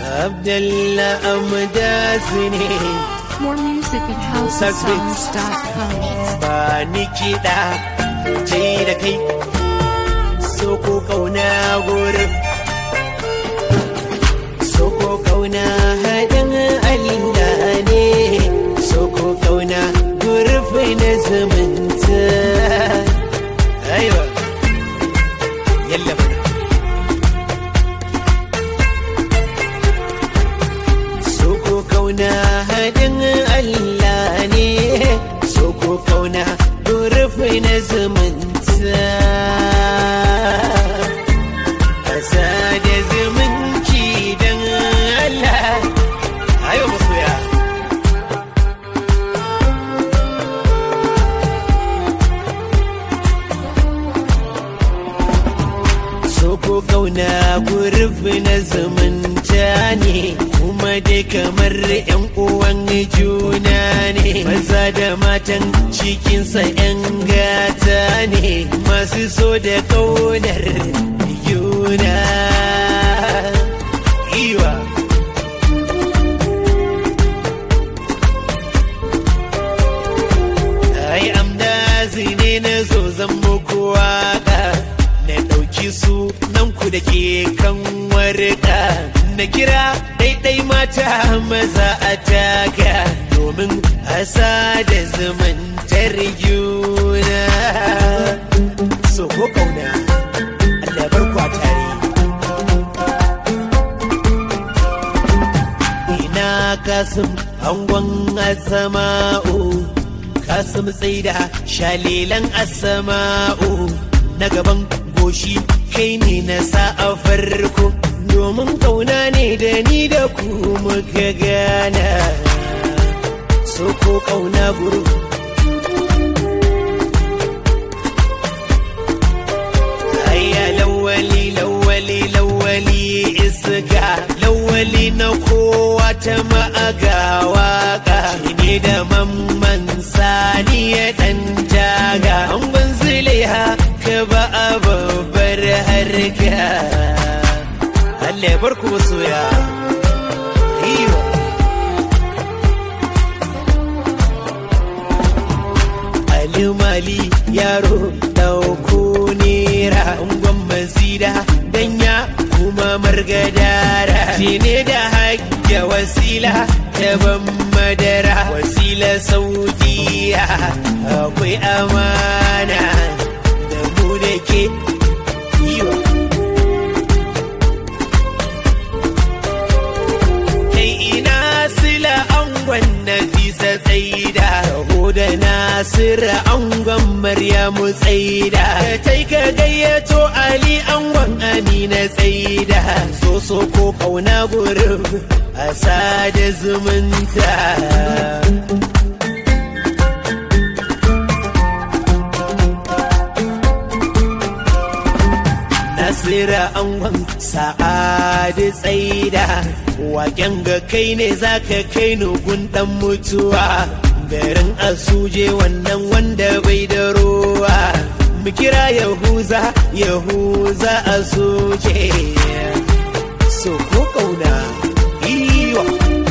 Abdallah Amdazi ne More music at housesongs.com. ba ni kiɗa ce da kai so ko kauna gurin so ko kauna haɗin Allah ne so ko kauna gurfi na zumunta aiwa yalla mana so ko kauna haɗin Allah ne so ko kauna gurfi na zumunta Asa da zumunci don Allah ayo masoya so ko kauna gurfi na zumunta ne kuma dai kamar yan uwan juna ne maza da matan cikinsa yan gata ne masu so da kaunar juna iwa ai amdazi ne na zo zan muku waka na ɗauki su nan ku da ke kan warka na kira ɗaiɗai mata maza a taka domin asa da zumuntar juna so ko kauna Allah bar ku a tare ina kasim angon asama'u kasim tsaida shalilan asama'u na gaban goshi kai ne na sa a farko domin kauna ne da ni da ku muka gana so ko kauna guru Ayya lawali lawali lawali iska lawali na kowa ta ma'aga waka ne da mamman sani ya dan jaga an ban zuliha ka ba a babbar harka Allah ya barku masoya Iyo. Ali Mali yaro dauko nera ungon mazida danya kuma margadara shi ne da hajja wasila ta ban madara wasila saudiya akwai amana da mu da ke iyo kai ina sila angon nafisa tsaida raho da nasira angon maryamu tsaida ka tai ka gayyato ali angon amina tsaida so so ko kauna gurin a sada zumunta Nasira angon sa'adu tsaida waken ga kai ne zaka kai ni gundan mutuwa garin asuje wannan wanda bai da ruwa mu kira yahuza yahuza asuje so ko kauna iyo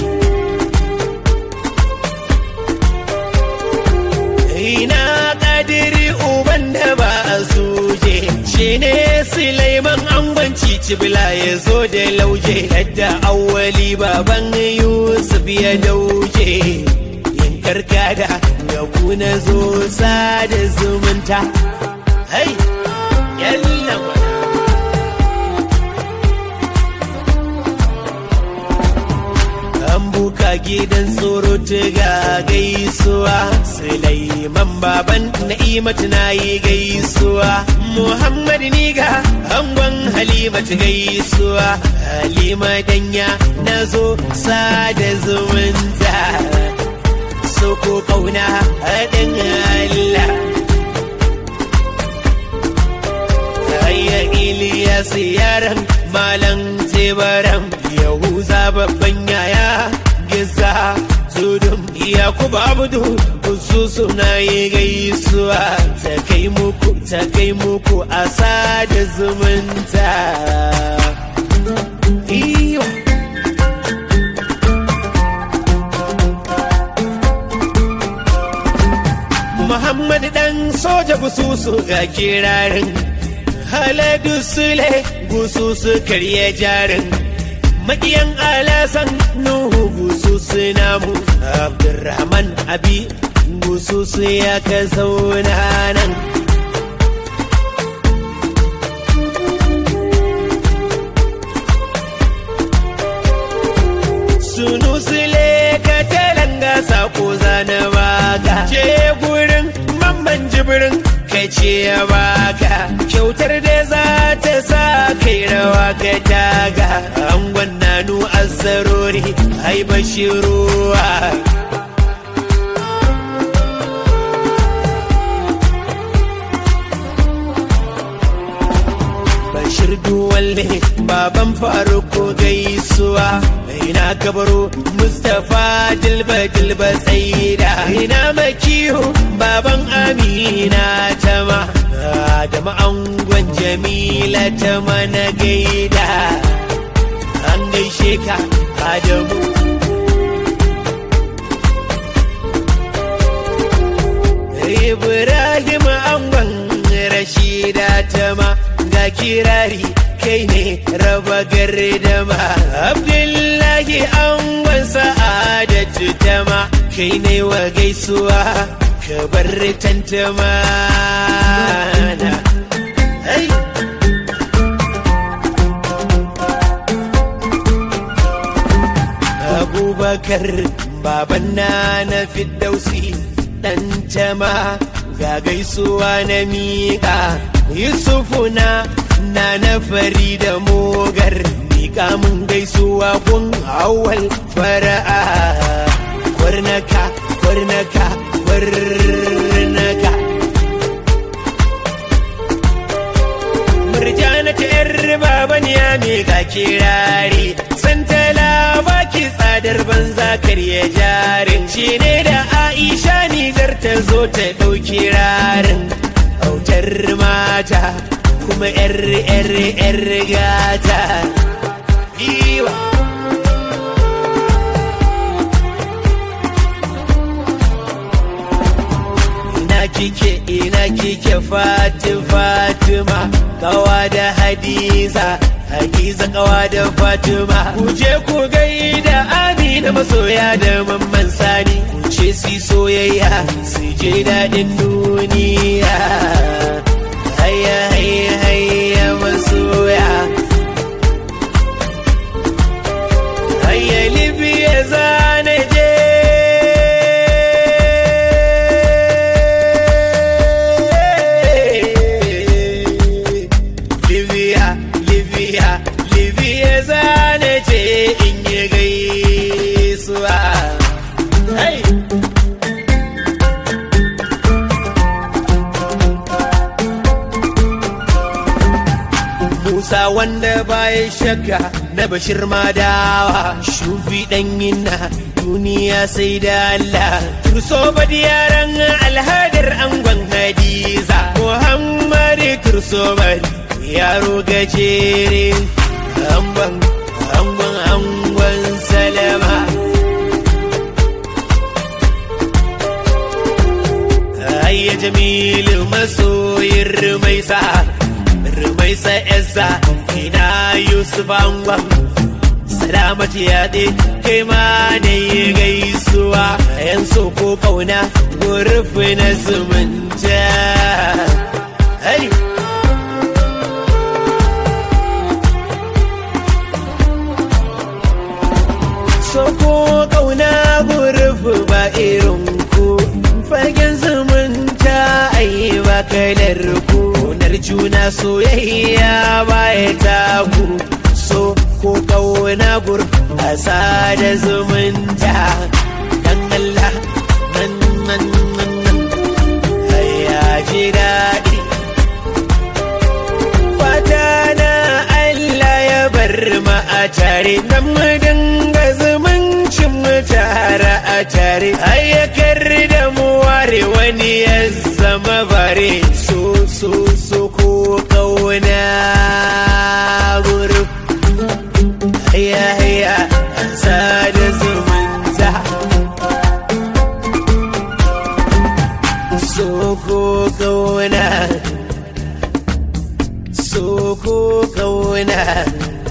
ina kadiri uban da ba a suje shi ne Sulaiman angon cicibila ya zo da lauje yadda awwali baban Yusuf ya dauje yin karkada ga kuna zo sada zumunta hai yalla mana an buka gidan tsoro ga gaisuwa Sulaiman baban na'imatu na yi gaisuwa Muhammad niga angon Halimatu gaisuwa Halima danya na zo sada zumunta Soko kauna haɗin Allah Ayya Ilyas yaran malam tebaran Yahuza babban yaya giza tudun Yakubu Abdu su suna yi gaisuwa ta kai muku ta kai muku a sada zumunta. Iyo gusu ga kirarin haladu sule gusu su karye jarin maƙiyan alasan nuhu gusu su namu abdurrahman abi gusu su ya ka zauna nan sunu sule ka talanga sako zana baka ce gurin mamman jibirin ka ce ya baka kyautar da za ta sa kai rawa ka daga angon nanu azzarori ai bashiruwa Bashir Duwalle baban faruko gaisuwa ina kabaro Mustapha dilba dilba tsaida ina makiyo baban Amina tama da ma'angon Jamila tama na gaida an gaishe ka Adamu Ibrahim angon Rashida tama ga kirari kai ne raba gardama Abdullahi angon sa'adatu tama kai ne wa gaisuwa ka bar tantama na. Hey! Abubakar baban na na Fiddausi dan jama ga gaisuwa na miƙa Yusufu na na na fari da mogar miƙa mun gaisuwa kun awal fara'a kwarnaka kwarnaka kwarnaka murjana ta yar baban ya miƙa kirari santala baki tsadar banza karya jarin shi ne da aisha nijar ta zo ta ɗauki rarin autar mata kuma yar yar yar gata iwa ina kike ina kike fati fatima kawa da hadiza hadiza kawa da fatima ku je ku gaida amina masoya da mamman sani ku ce si soyayya su je daɗin duniya hayya hayya hayya masoya hayya libya zane je libya libya libya zane je in yi gaisuwa hey! Musa wanda baya shakka na bashir madawa shufi ɗanyin na duniya sai da Allah turso badi yaran alhadar angon hadiza Muhammadu turso badi yaro gajere angon angon angon salama Ayya jamilu masoyin rumaisa rumaisa esa ina yusuf angon salamatu yaɗe kai ma ne gaisuwa yan so ko kauna gurufi na zumunta hey! so ko kauna gurufi ba irin ku fagen zumunta ai ba kalar ku Ƙaunar juna soyayya baya taku so ko kauna gur a da zumunta dan Allah nan nan nan nan ya ji daɗi fata na Allah ya bar mu a tare dan mu dinga zumuncin mu tare a tare ayyakar da mu ware wani ya zama bare so so so ko kauna guru haya haya sada zumunta so ko kauna so ko kauna